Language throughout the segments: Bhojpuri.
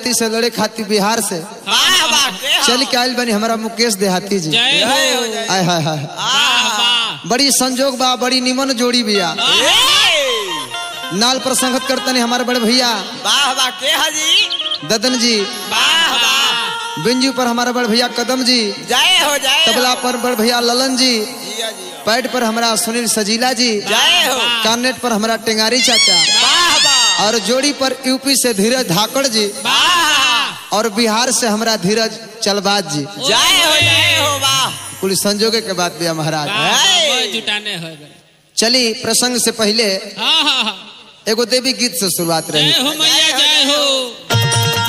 पार्टी से लड़े खातिर बिहार से वाह वाह के चल के आयल बनी हमारा मुकेश देहाती जी जय हो जय हो, जय आय हाय हाय वाह वाह बड़ी संजोग बा बड़ी निमन जोड़ी बिया ए, नाल पर संगत करतनी हमारे बड़े भैया वाह वाह के हाजी ददन जी वाह वाह बिंजू पर हमारा बड़ भैया कदम जी जय हो जय हो। तबला पर बड़ भैया ललन जी जिया जिया पैड पर हमारा सुनील सजीला जी जय हो कार्नेट पर हमारा टेंगारी चाचा वाह वाह और जोड़ी पर यूपी से धीरज धाकड़ जी वाह और बिहार से हमारा धीरज चलबाज जी जय हो जय हो वाह कुल संजोगे के बात भैया महाराज वाह जुटाने हो गए चली प्रसंग से पहले हाँ हाँ हाँ एगो देवी गीत से शुरुआत जय रही हो मैया जय हो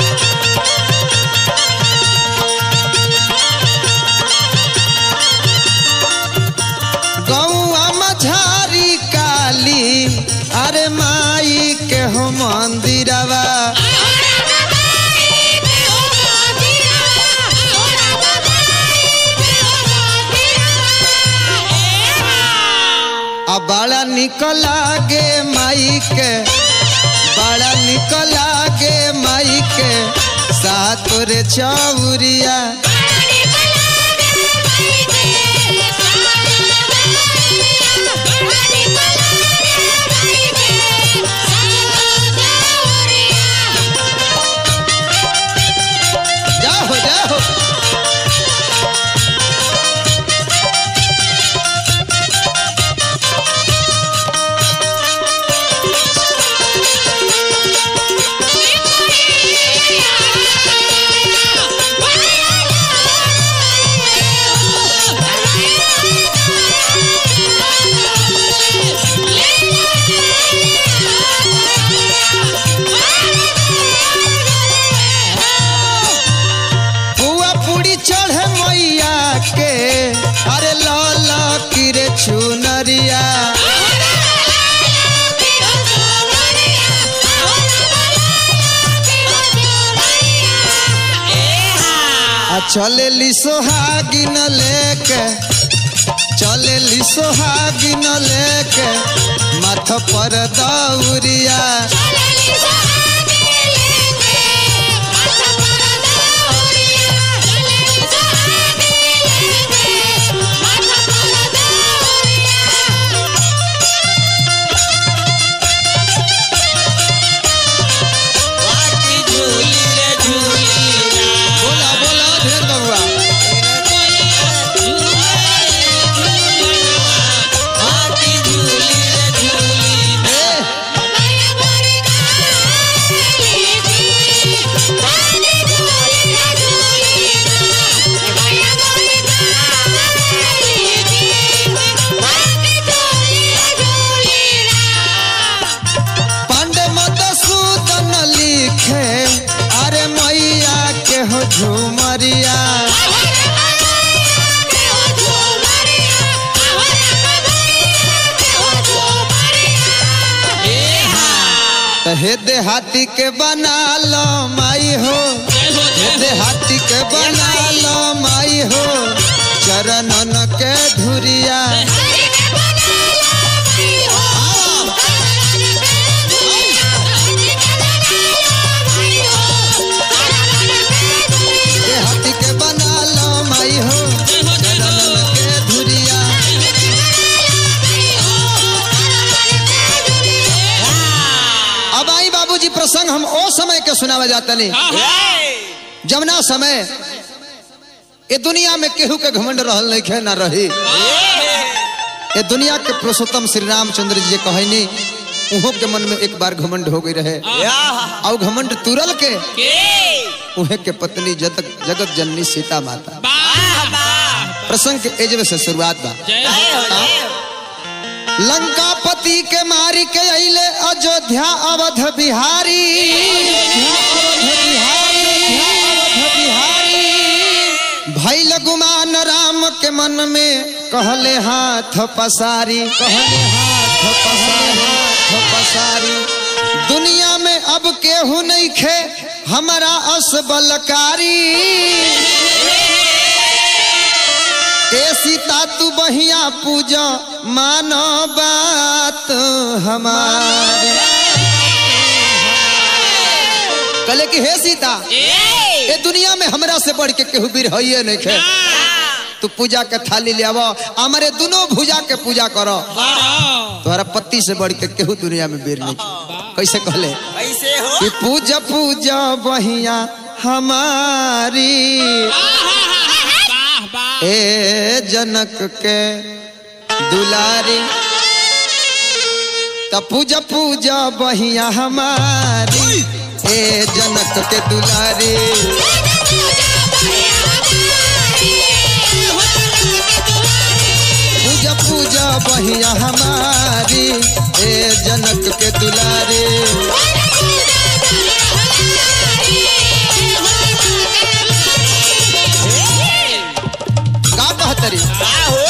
गौआ मझारी काली अरे माई के हो मंदिरवा आ बड़ा निकला गे माई के बड़ा निकला गे माई के सातोरे चौरिया जाओ जाओ पुआ पूरी चढ़े मैया के अरे लाल किरे चुनरिया आ चले सोहागिन लेके चले सोहागिन लेके माथ पर दौरिया वाह की झूली रे झूली ना बोला बोला ढेर बबुआ वाह की झूली रे झूली ना ए, पांडे मधुसूदन लिखे अरे मैया के हो झुमरिया त हे देहाती के बना लो माई हो जय हो हे जय हो देहाती के बना लो माई हो चरणन के धुरिया देहाती के बना लो माई हो जय हो जय चरणन हो के धुरिया अब आई बाबूजी प्रसंग हम ओ समय के सुनावा जाता नहीं हाँ हाँ जमुना समय ये दुनिया में केहू के घमंड रहल नहीं खे ना रही ये दुनिया के पुरुषोत्तम श्री रामचंद्र जी कहनी उहो के मन में एक बार घमंड हो गई रहे और घमंड तुरल के के उहे के पत्नी जगत जगत जननी सीता माता वाह वाह प्रसंग के एजवे से शुरुआत बा जय हो लंकापति के मारी के अइले अयोध्या अवध बिहारी अवध बिहारी, अवध बिहारी। भइल गुमान राम के मन में कहले हाथ पसारी कहले हाथ पसारी हाथ पसारी दुनिया में अब केहू नहीं खे हमारा असबलकारी ए सीता तू बहिया पूजा मानो बात हमारी कहले कि हे सीता ए दुनिया में हमरा से बढ़ के केहू बीर है नहीं खे तू पूजा के थाली ले आवो हमारे दोनों भुजा के पूजा करो तुम्हारा पति से बढ़ के केहू दुनिया में बीर नहीं खे। कैसे कहले कैसे हो कि पूजा पूजा बहिया हमारी वाह वाह ए जनक के दुलारी त पूजा पूजा बहिया हमारी ए जनक के दुलारी पूजा पूजा बहिया हमारी ए जनक के दुलारी का कहतरी का हो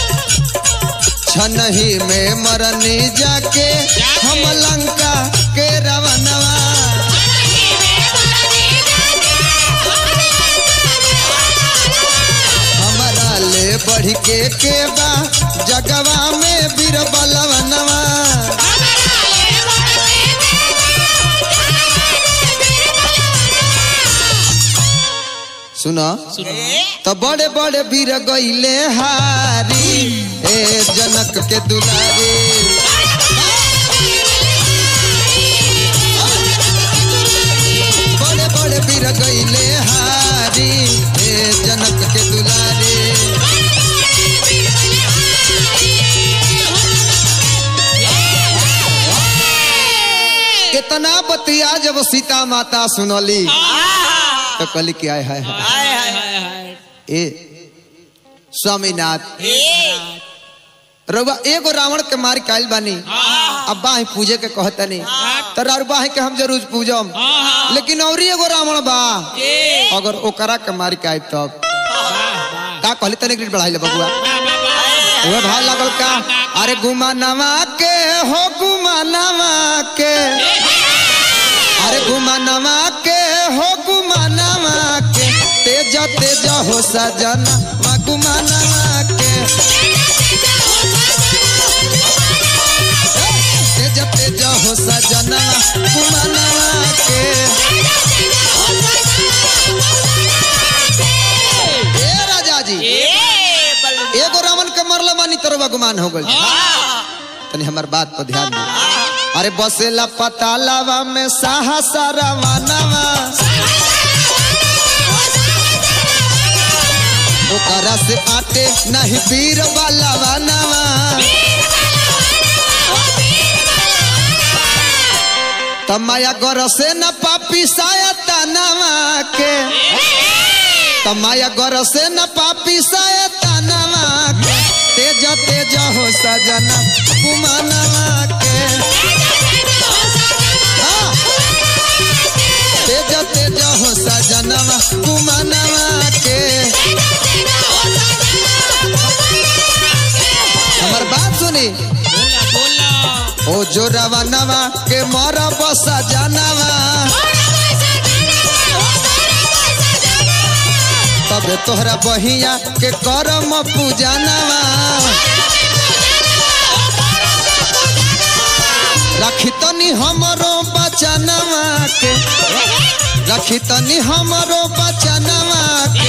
छनही में मरनी जाके हम लंका के रवनवा हमारा ले बढ़ के के बा जगवा में बीर बलवनवा सुना तो बड़े बड़े बीर गईले हारी ए जनक के दुलारे बड़े बड़े बीर गईले हारी ए जनक के दुलारे कितना बतिया जब सीता माता सुनली तो कहली कि आय हाय हाय हाय हाय हाय हाय ए स्वामीनाथ ए रउआ एगो रावण के मार के आइल बानी अब बाह पूजे के कहतनी तो बाह के हम जरूर पूजम लेकिन और एगो रावण बा अगर ओकरा के मार के आइब तब का कहली तने ग्रेड बढ़ाइले बबुआ वो भाव लागल का अरे गुमानवा के हो गुमानवा के अरे गुमानवा के हो गुमानवा के तेज तेज हो सजना मा गुमानवा के तेज तेज हो सजना गुमानवा के ए राजा जी ए बल एगो रावण के मरला मानी तरवा गुमान हो गई तनी हमार बात पर ध्यान दे अरे बसेला पतालावा में साहसा रवानवा ओकरा से आटे नहीं पीर वाला वानवा तमाया गर से न पापी सायता नवा के तमाया गर से न पापी सायता नवा के तेज तेज हो सजना कुमानवा के हाँ। तेज तेज हो सजनवा कुमानवा के हमार बात सुनी बोला बोला ओ जो रवानवा के मर बसा जानवा तबे तोहरा बहिया के करम पूजनवा रखी तनी हमरो बचनवा के रखी तनी हमरो बचनवा के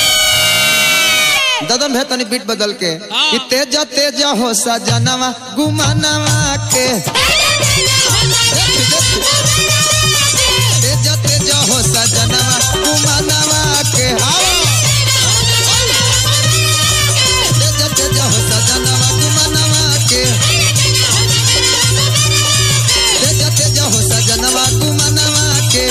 ददन भे तनी बीट बदल के कि तेज तेज हो सजनवा गुमानवा के तेज तेज हो सजनवा गुमानवा के आओ तेज तेज हो सजनवा गुमानवा के तेज तेज हो सजनवा गुमानवा के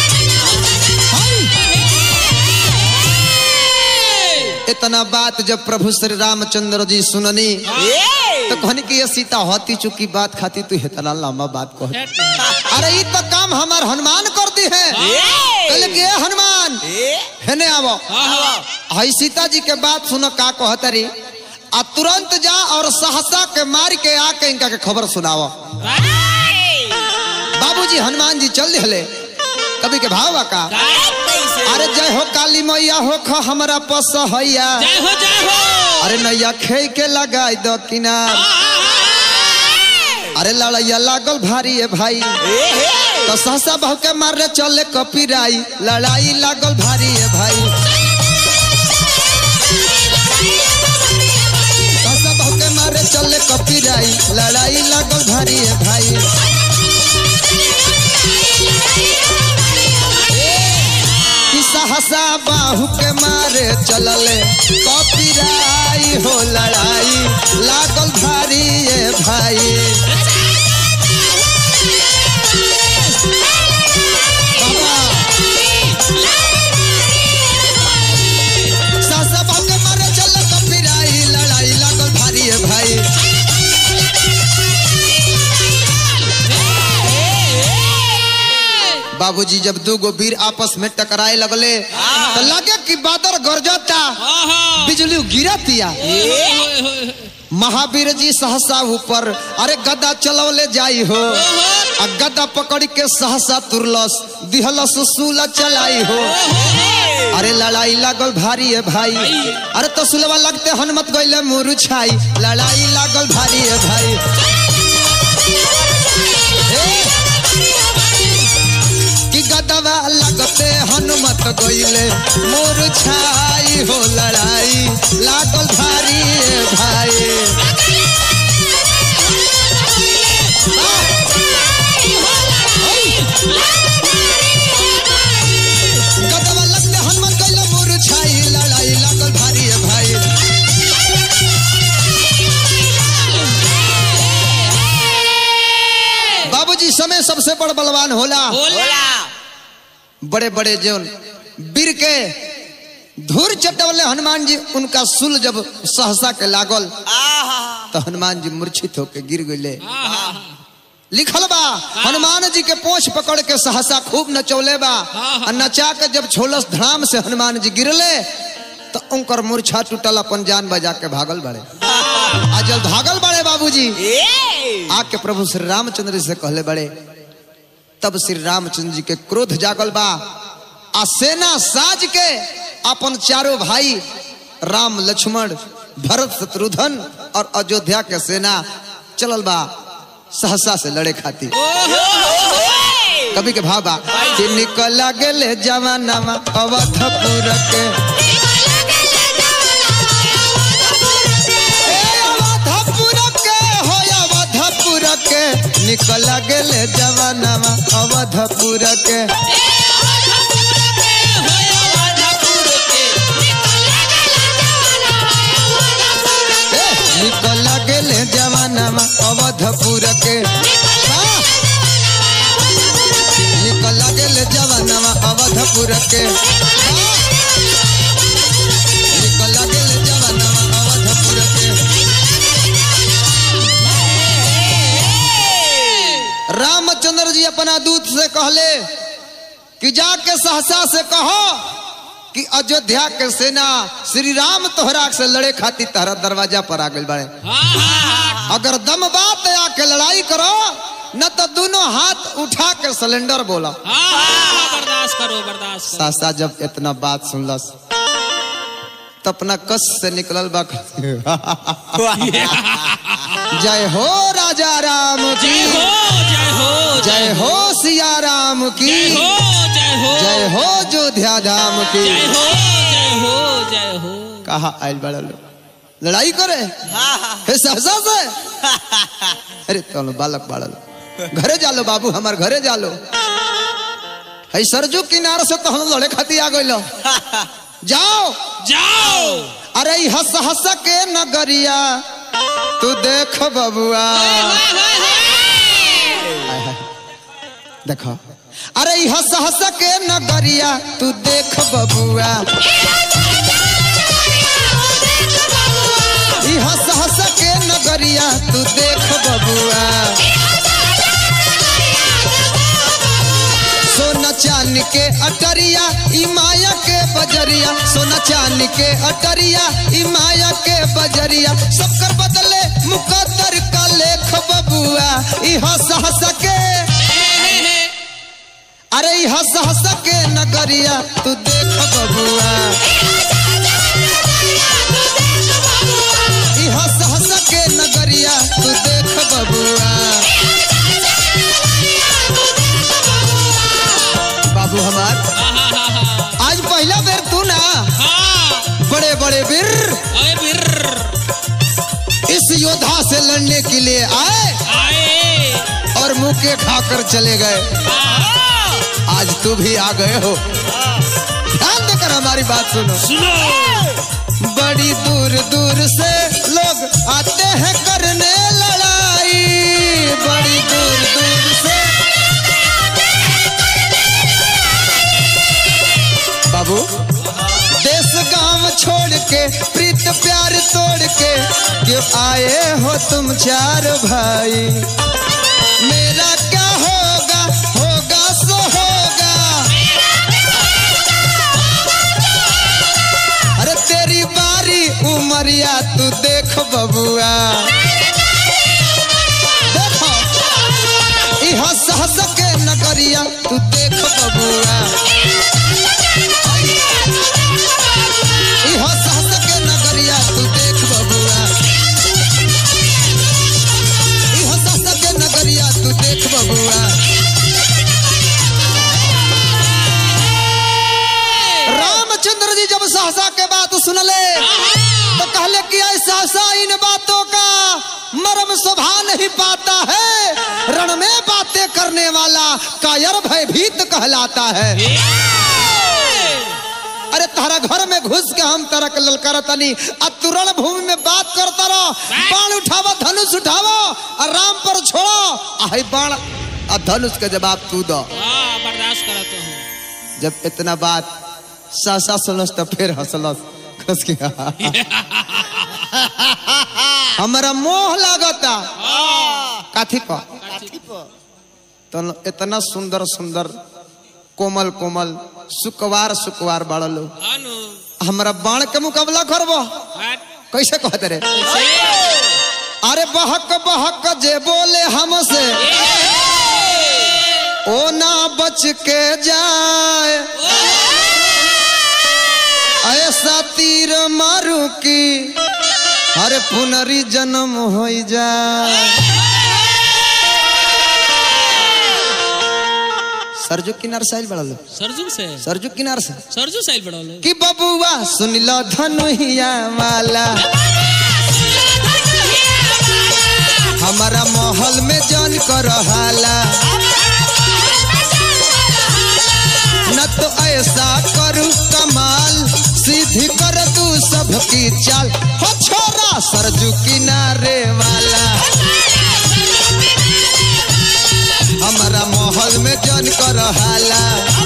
इतना बात जब प्रभु श्री रामचंद्र जी सुननी ए तो कहनी कि ये सीता होती चुकी बात खाती तू इतना लंबा बात कह अरे ये तो काम हमार हनुमान करती है कहले कि ए हनुमान ए हेने आवो हई सीता जी के बात सुनो का कहतरी आ तुरंत जा और सहसा के मार के आके इनका के खबर सुनावो बाबूजी हनुमान जी चल दिहले कभी के भाव का कैसे अरे जय हो काली मैया हो ख हमरा पस हैया जय हो जय हो अरे नैया खे के लगाई दो किनार अरे लड़ैया लागल भारी है भाई ए हे तो सहसा बहु के मारे चले कपिराई लड़ाई लागल भारी है भाई सहसा बहु के मारे चले कपिराई लड़ाई लागल भारी है भाई कि सहसा बाहु के मारे चलले कपिराई हो लड़ाई लागल भारी ये भाई बाबा सहसा बाहु के मारे चलले कपिराई लड़ाई लागल भारी ये भाई बाबूजी जब दू गो वीर आपस में टकराए लगले तो लगे कि बादल गरजता आहा बिजली गिरतिया महावीर जी सहसा ऊपर अरे गदा चलौले जाई हो आ गदा पकड़ के सहसा तुरलस दिहलस सूला चलाई हो अरे लड़ाई लागल भारी है भाई अरे तो सुलवा लगते हनुमत गईले मुरुछाई लड़ाई लागल भारी है भाई कि गदवा लगते हनुमत गईले मुरुछाई हो लड़ाई लागल भारी है भाई गदवा लगते हनुमत गईले मुरुछाई लड़ाई लागल भारी है भाई बाबूजी समय सबसे बड़ बलवान होला बोला बड़े बड़े जो वीर के धूर चटवले हनुमान जी उनका सुल जब सहसा के लागल तो हनुमान जी मूर्छित होके गिर गए आहा लिखल बा हनुमान जी के पोछ पकड़ के सहसा खूब नचौले बा आ नचा के जब छोलस धड़ाम से हनुमान जी गिरले तो उनकर मूर्छा टूटल अपन जान बजा के भागल बड़े आ जब भागल बड़े बाबूजी आके प्रभु श्री रामचंद्र जी से कहले बड़े तब श्री रामचंद्र जी के क्रोध जागल बा आ सेना साज के अपन चारों भाई राम लक्ष्मण भरत शत्रुघ्न और अयोध्या के सेना चलल बा सहसा से लड़े खातिर कभी के भाव बा कि निकल गेले जवानामा अवधपुर के ए अवधपुर के हो अवधपुर के निकल गेले जवानामा अवधपुर के ए, निकल गेले जवानामा अवधपुर के हाँ। निकल गेले जवानामा अवधपुर के हाँ। निकल गेले जवानामा अवधपुर के रामचंद्र जी अपना दूत से कहले कि जाके सहसा से कहो कि अयोध्या के सेना श्री राम तोहरा से लड़े खातिर तहरा दरवाजा पर आ गए बड़े अगर दम बात है आके लड़ाई करो न तो दोनों हाथ उठा के सिलेंडर बोला बर्दाश्त करो बर्दाश्त करो सासा जब इतना बात सुनलस तो अपना कस से निकलल बा जय हो राजा राम की जय हो जय हो जय हो सिया राम की जय हो जय हो जय हो जोध्या धाम की जय हो जय हो जय हो कहा आयल बड़ा लोग लड़ाई करे हे सहसा से अरे तो बालक बाड़ा लो घरे जालो बाबू हमार घरे जालो है सरजू किनार से तो हम लड़े खाती आ गइलो जाओ जाओ अरे ई हंस हंस के नगरिया तू देख बबुआ हाय, हाय। देखो अरे ई हंस हंस के नगरिया तू देख बबुआ ई हंस हंस के नगरिया तू देख बबुआ सोना चांद के अटरिया ई माया के बजरिया सोना चांद के अटरिया ई माया के बजरिया सबकर बदले मुकद्दर का लेख बबुआ ई हंस हंस के अरे ई हंस हंस के नगरिया तू देख बबुआ ई हंस हंस के नगरिया तू देख बबुआ धक्के खाकर चले गए आज तू भी आ गए हो ध्यान देकर हमारी बात सुनो सुनो बड़ी दूर दूर से लोग आते हैं करने लड़ाई बड़ी दूर दूर से बाबू देश गांव छोड़ के प्रीत प्यार तोड़ के क्यों आए हो तुम चार भाई मेरा क्या होगा होगा सो होगा अरे तेरी बारी उमरिया तू देख बबुआ देखो ई हंस हंस के नगरिया तू देख बबुआ ई हंस हंस के नगरिया तू देख बबुआ ई हंस हंस के नगरिया तू देख बबुआ रामचंद्र जी जब सहसा के बात सुनले तो कहले कि ऐसा सा इन बातों का मर्म शोभा नहीं पाता है रण में बातें करने वाला कायर भयभीत कहलाता है अरे तारा घर में घुस के हम तरह के ललकार तनी आ तू रण भूमि में बात करता रहो बाण उठावो धनुष उठावो और राम पर छोड़ो आ है बाण आ धनुष के जवाब तू दो हाँ बर्दाश्त करता हूँ जब इतना बात सासा सुनस तो फिर हंसलस कस के हमारा मोह लागता काथी को तो इतना सुंदर सुंदर कोमल कोमल सुकवार सुकवार बड़ा लोग अनु हमारा बाण के मुकाबला करबो हट कैसे कहते रे अरे बहक बहक जे बोले हमसे ओ ना बच के जाए ऐसा तीर मारू की अरे पुनरी जन्म हो जाए सरजू किनार साइल बड़ा लो सरजू से सरजू किनार से सरजू साइल बढ़ा लो कि बबुआ सुन लो धनुहिया वाला हमारा महल में जन कर हाला न तो ऐसा करू कमाल सीधी कर तू सबकी चाल हो छोरा सरजू किनारे वाला हमारा महल में जन कर हाला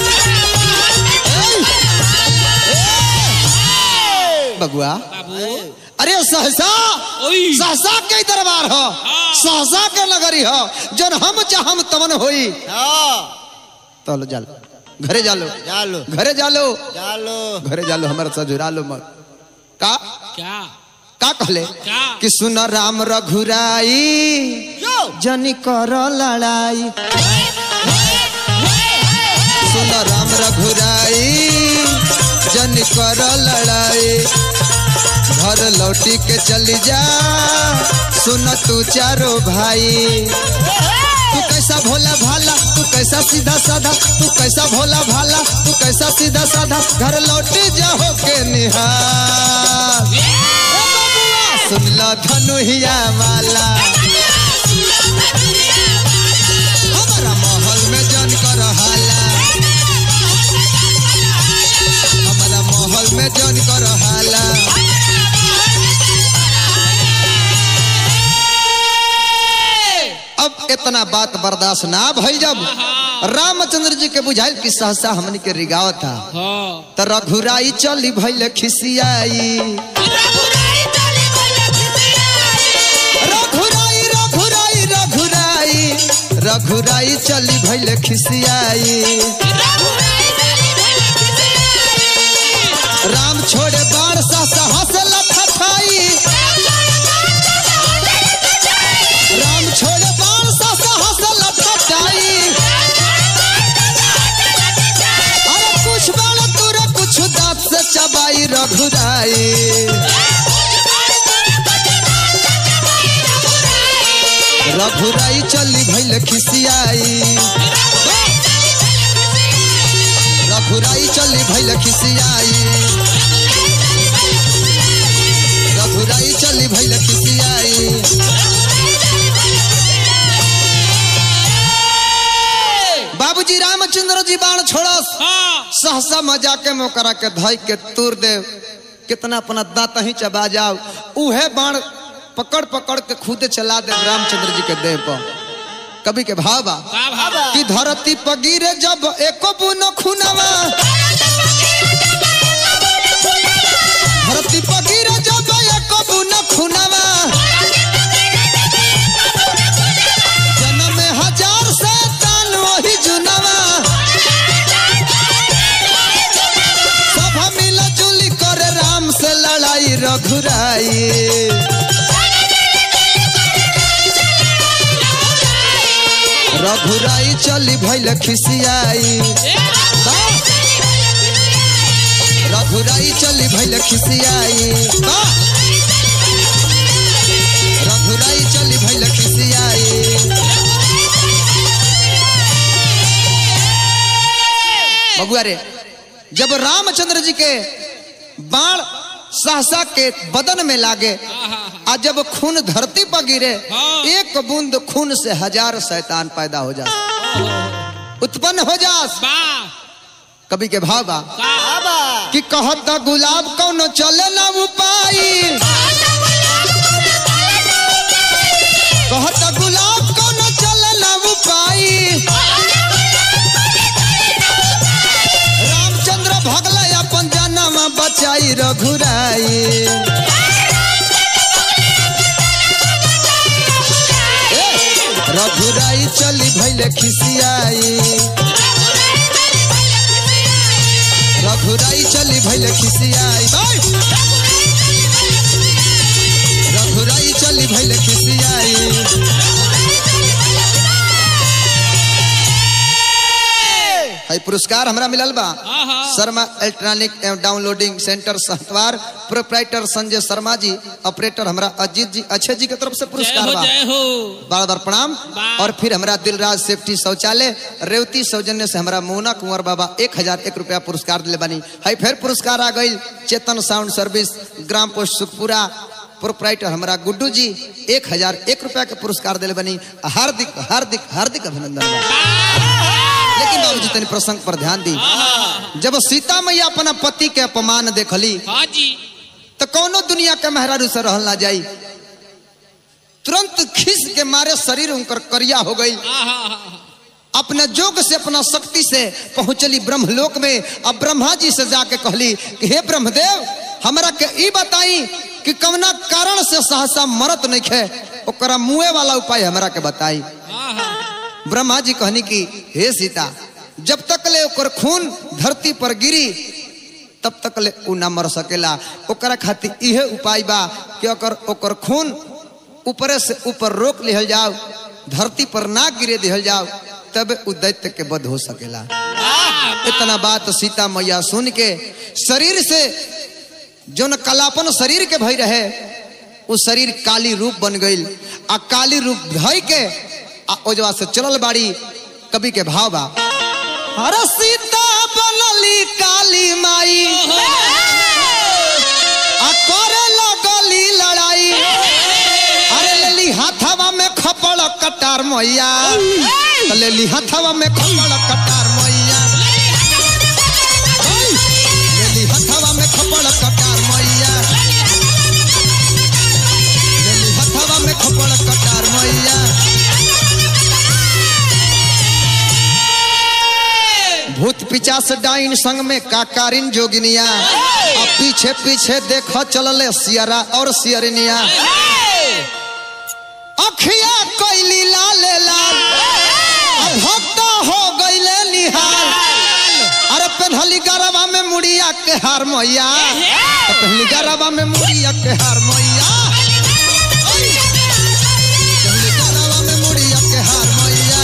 बबुआ बाबू अरे सहसा ओई सहसा के दरबार हो सहसा के नगरी हो जन हम चाहम तमन होई तलो जालो घरे जालो जालो घरे जालो जालो घरे जालो हमारे साथ जुड़ा लो मत का क्या का कहले क्या कि सुन राम रघुराई जनी कर लड़ाई सुन राम रघुराई जनी कर लड़ाई घर लौटी के चली जा सुन तू चारो भाई तू कैसा भोला भाला तू कैसा सीधा साधा तू कैसा भोला भाला तू कैसा सीधा साधा घर लौटी जाओ के निहार सुन लो धनुहिया वाला हमारा महल में जन कर हाला हमारा महल में जन कर हाला अब इतना बात बर्दाश्त ना भइल जब रामचंद्र जी के बुझाइल कि सहसा हमनी के रिगाव था हाँ त रघुराई चली भइल खिसियाई रघुराई रघुराई रघुराई रघुराई चली भइल खिसियाई राम छोड़े बाण सा साहस लखठाई राम छोड़े बाण सा साहस लखठाई अरे कुछ बाण तुरे कुछ दांत से चबाई रघुराई रघुराई चली भइल खिसियाई रघुराई चली भइल खिसियाई रघुराई चली भइल खिसियाई जी बाण छोड़स हाँ सहसा मजा के मोकरा के धई के तूर दे कितना अपना दांत ही चबा जाओ उहे बाण पकड़ पकड़ के खुदे चला दे रामचंद्र जी के देह पर कभी के भावा का भाव कि धरती पर गिरे जब एको बुनो खुनवा धरती पर गिरे जब एको बुनो खुनवा जन्म में हजार से तान वही जुनवा सब मिल जुली करे राम से लड़ाई रघुराई रघुराई चली भैल खिसियाई रघुराई चली भैल खिसियाई रघुराई चली भैल खिसियाई बबुआ रे जब रामचंद्र जी के बाण सहसा के बदन में लागे आ जब खून धरती पर गिरे हाँ। एक बूंद खून से हजार शैतान पैदा हो जाए उत्पन्न हो जास बा कभी के भाव बा का कि कहत गुलाब कौनो चले ना उपाय कहत गुलाब कौनो चले ना उपाय रामचंद्र भगले अपन जनम बचाई रघुराई ए, रघुराई चली भैले खिसियाई रघुराई चली भैले खिसियाई बैठ। रघुराई चली भैले खिसियाई है पुरस्कार हमरा मिलल बा हाँ, हाँ। शर्मा इलेक्ट्रॉनिक एवं downloading centre Sahatwar proprietor Sanjay Sharma ji operator हमरा अजीत जी अच्छे जी के तरफ से जय पुरस्कार हो बा जय हो बार बार प्रणाम बा। और फिर हमरा दिलराज सेफ्टी शौचालय रेवती सौजन्य से हमरा मोना कुंवर बाबा एक हजार एक रुपया पुरस्कार दिले बनी है फिर पुरस्कार आ गई चेतन साउंड सर्विस ग्राम पोस्ट सुखपुरा प्रोपराइटर हमरा गुड्डू जी एक हजार एक रुपया के पुरस्कार दिले बनी हार्दिक हार्दिक हार्दिक अभिनंदन बा। लेकिन बाबूजी तनी प्रसंग पर ध्यान दी जब सीता मैया अपना पति के अपमान देखली हाँ जी तो कौनो दुनिया के मेहरारू से रहल ना जाई तुरंत खिस के मारे शरीर उनकर करिया हो गई आहा अपने जोग से अपना शक्ति से पहुंचली ब्रह्मलोक में अब ब्रह्मा जी से जाके कहली कि हे ब्रह्मदेव हमरा के ई बताई कि कवना कारण से सहसा मरत नहीं खे ओकरा मुए वाला उपाय हमरा के बताई आहा ब्रह्मा जी कहनी कि हे सीता जब तक ले ओकर खून धरती पर गिरी तब तक ले उ ना मर सकेला ओकरा खातिर इहे उपाय बा कि ओकर ओकर खून ऊपरे से ऊपर रोक लिहल जाओ धरती पर ना गिरे दिहल जाओ तब उ दैत्य के वध हो सकेला इतना बात सीता मैया सुन के शरीर से जो न कलापन शरीर के भई रहे उ शरीर काली रूप बन गई आ काली रूप धई के आ ओजवा से चलल बाड़ी कवि के भाव बा अरे सीता बनली काली माई आ करे लगली लड़ाई अरे लेली हाथवा में खपड़ कटार मैया तो लेली हाथवा में खपड़ कटार मैया लेली हाथवा में खपड़ कटार मैया लेली हाथवा में खपड़ कटार मैया भूत पिचास डाइन संग में काकारिन जोगिनिया आ पीछे पीछे देख चलले सियरा और सियरनिया अखिया कैली लाल लाल आ भक्त हो गईले निहाल अरे पहली गरबा में मुड़िया के हार मैया तो पहली गरबा में मुड़िया के हार मैया पहली गरबा में मुड़िया के हार मैया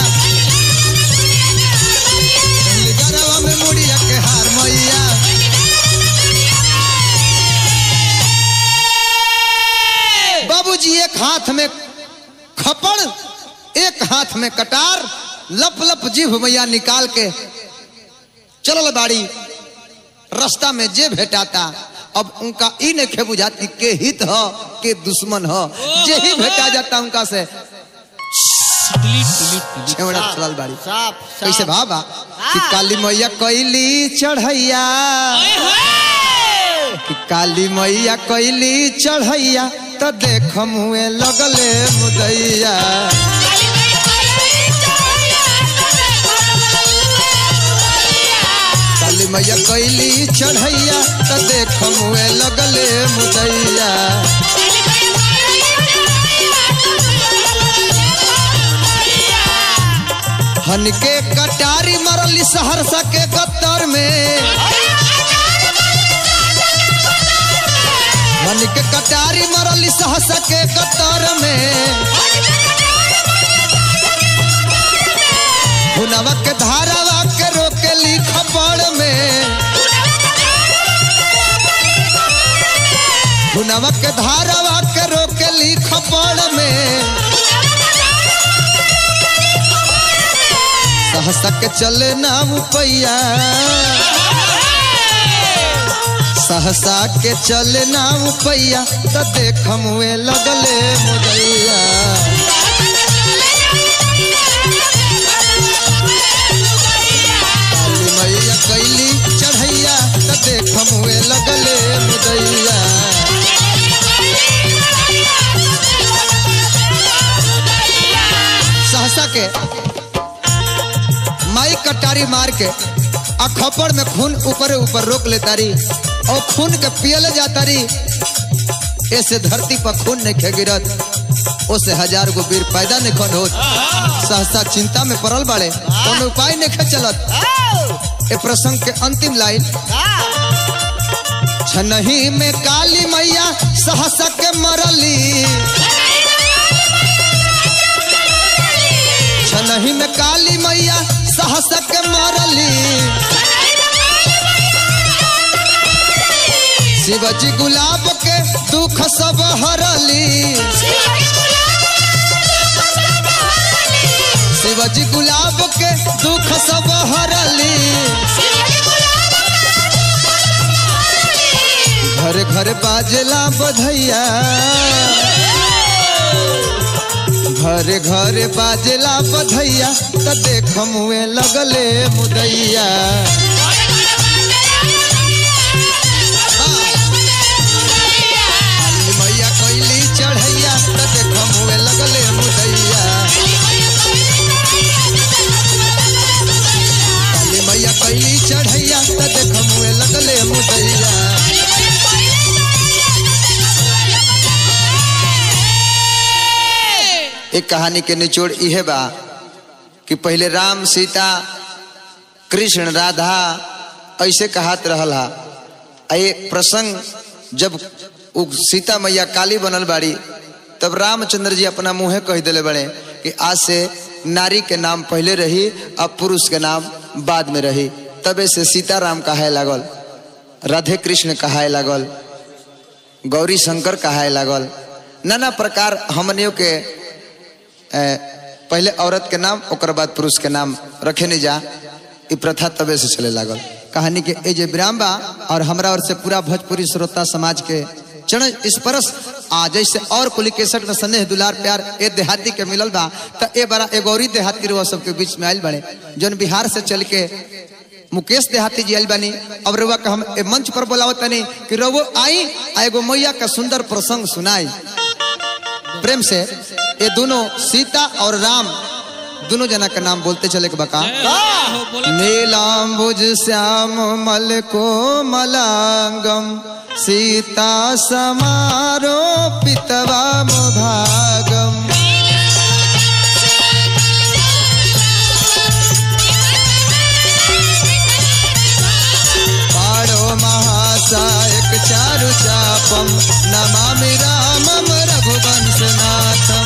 पहली गरबा में मुड़िया के हार मैया बाबूजी एक हाथ में खपड़ एक हाथ में कटार लप लप जीभ मैया निकाल के चलल बाड़ी रास्ता में जे भेटाता अब उनका ई नहीं बुझाती के हित हो के दुश्मन हो जे ही भेटा जाता उनका से डिलीट डिलीट डिलीट छेवड़ा चलल बाड़ी साफ कैसे बाबा कि काली मैया कैली चढ़ैया कि काली मैया कैली चढ़ैया त देख मुए लगले मुदैया काली मैया कैली चढ़ैया त देख मुए लगले मुदैया हनके कटारी मरली सहरसा के गत्तर में हनके कटारी मरली सहरसा के गत्तर में हुनवा के धारावा के रोकेली खपड़ में हुनवा के धारावा के रोकेली खपड़ में सहसा के चले ना उपैया सहसा के चले ना उपैया त देख मुए लगले मुदैया काली मैया कैली चढ़ैया त देख मुए लगले मुदैया सहसा के माई कटारी मार के आ खपड़ में खून ऊपर ऊपर रोक ले तारी और खून के पियल जाता री ऐसे धरती पर खून नहीं खे गिरत ओसे हजार गो वीर पैदा नहीं खन होत सहसा चिंता में पड़ल बाड़े कौन उपाय नहीं खे चलत ए प्रसंग के अंतिम लाइन छनही में काली मैया सहसा के मरली छनही में काली मैया सहस के मारली शिवजी गुलाब के दुख सब हरली शिवजी गुलाब के दुख सब हरली घर घर बाजला बधैया घरे घरे बाजला बधैया त देख मुए लगले मुदैया काली मैया कैली चढ़ैया त देख मुए लगले मुदैया काली मैया कैली चढ़ैया त देख मुए लगले मुदैया एक कहानी के निचोड़ इहे बा कि पहले राम सीता कृष्ण राधा ऐसे कहात रहल हा आ ये प्रसंग जब उ सीता मैया काली बनल बाड़ी तब रामचंद्र जी अपना मुँहे कह दिले बड़े कि आज से नारी के नाम पहले रही अब पुरुष के नाम बाद में रही तबे से सीताराम कहाए लागल राधे कृष्ण कहाए लागल गौरी शंकर कहाए लागल नाना प्रकार हमनियों के ए, पहले औरत के नाम ओकर बाद पुरुष के नाम रखे नहीं जा ई प्रथा तबे से चले लागल कहानी के ए जे विराम बा और हमरा और से पूरा भोजपुरी श्रोता समाज के चरण स्पर्श आ जैसे और कुली केसट में स्नेह दुलार प्यार ए देहाती के मिलल बा त ए बड़ा एगोरी देहाती रुआ सबके बीच में आयल बने जौन बिहार से चल के मुकेश देहाती जी आयल बानी अब रुआ के हम ए मंच पर बोलावत तनी कि रवो आई आ एगो मैया का सुंदर प्रसंग सुनाई प्रेम से ये दोनों सीता और राम दोनों जना का नाम बोलते चले के बका हो बोला नीलाम्बुज श्याम मल को मलांगम सीता समारो पितवाम भागम पाड़ो महासायक चारु चापम नमामि रामम रघुवंश नाथम